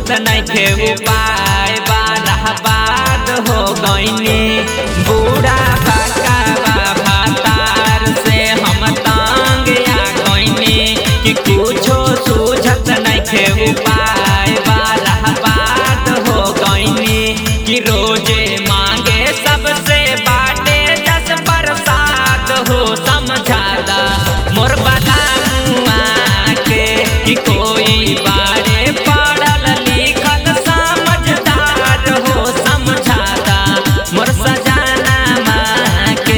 सूझत नइखे उपाय बारहबाद हो गईनी बूढ़ा भकावा भातार से हम तंग आ गईनी कि कुछो सूझत नइखे उपाय बारहबाद हो गईनी कि रोजे मांगे सबसे बाटे दस बरसात हो समझादा मोर बला मुआ के कि कोई बारे पढ़ल लिखल समझदार हो समझादा मोर सजाना माँ के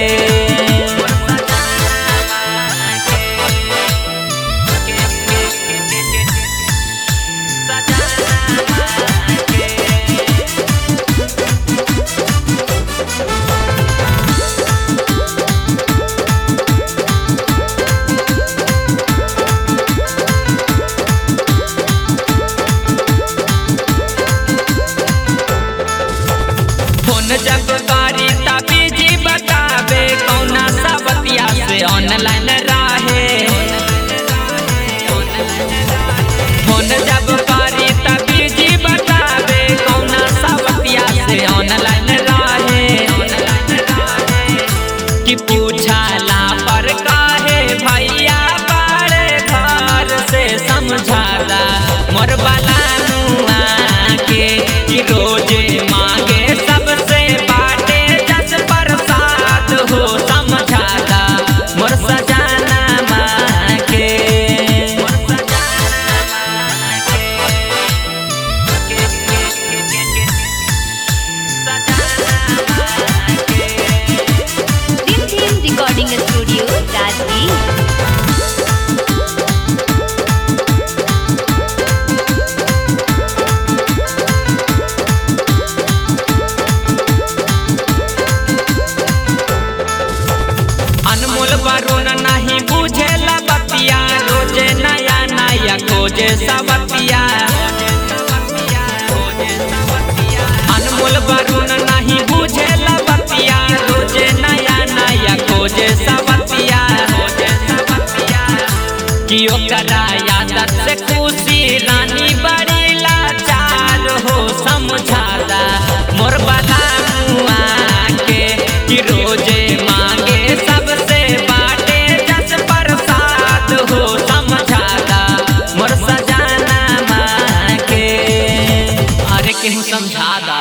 फोन जब करी तभी जी बतावे कौना सबतिया से ऑनलाइन राहे फोन जब करी तभी जी बतावे कौना सबतिया से ऑनलाइन राहे कि पूछाला पर काहे भैया बारे घर से समझाला मोर बाला नुआ के कि रोजे मांगे सबसे बाटे दस बरसात हो समझाला मोर सजाना माँ के Dim Dim Recording Studio, Rajgir. अनमोल वरुण नहीं बुझे बतिया रोजे नया नया खोजे सबतिया अनमोल वरुण नहीं बुझे बतिया रोजे नया नया खोजे सबतिया कि ओकरा यादत से खुशी रानी बड़ी लाचार हो समझादा मोर बला मुआ के कि रोजे मांगे सबसे बाटे दस बरसात हो समझादा मोर सजाना माँ के अरे केहू समझादा